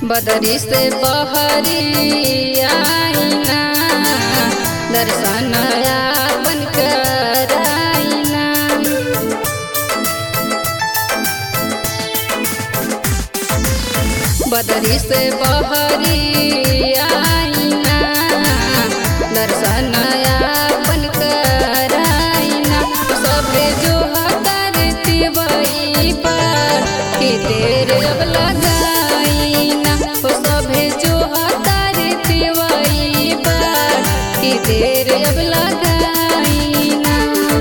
बदरी से बहरी आईना दर्शन आपन कराईना बदरी से बहरी आईना दर्शन आपन कराईना सभे जो करती बई पर कि देर अब लगाईना ओ सभे जो करती बई पर कि देर अब लगाईना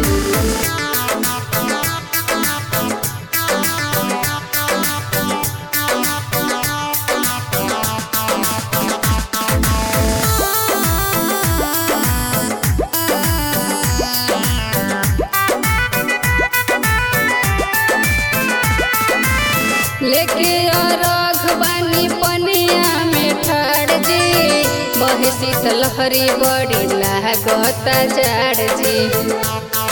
लेके राघवानी पनिया में ठाड़ जी बहे शीतलहरी बड़ी लागत जाड़ जी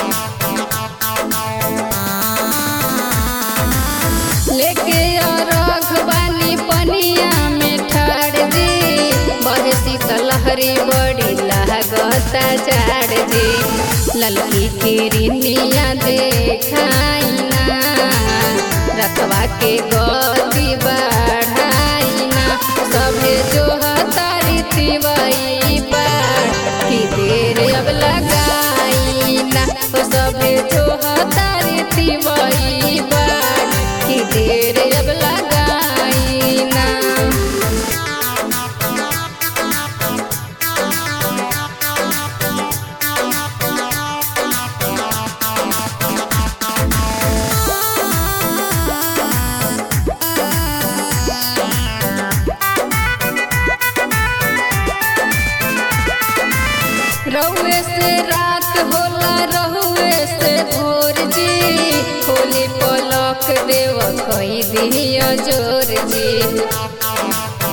लेके राघवानी पनिया में ठाड़ जी बहे शीतलहरी बड़ी लागत जाड़ जी ललकी किरनिया देखाइना रखवा के गति बढ़ाइना सभे जो हतारी तिवई पर कि देर अब लगाइना ओ सभे जो हतारी तिवई पर कि देर अब लगाइना रहुए से रात होला रहुए से भोर जी होली पलक देव कही दिया जोर जी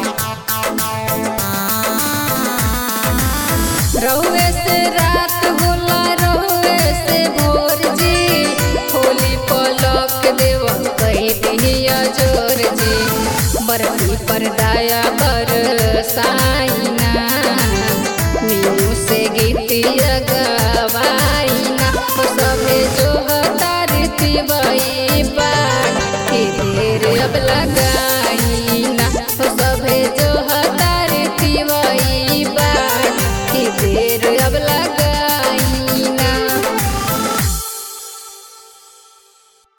रहुए से रात होला रहुए से भोर जी होली पलक देव कही दिया जोर जी बरफी पर दाया बर साइना मीनू से गीतिया गवाइना ओ सभे जो हतारी तिवई बात कि देर अब लगा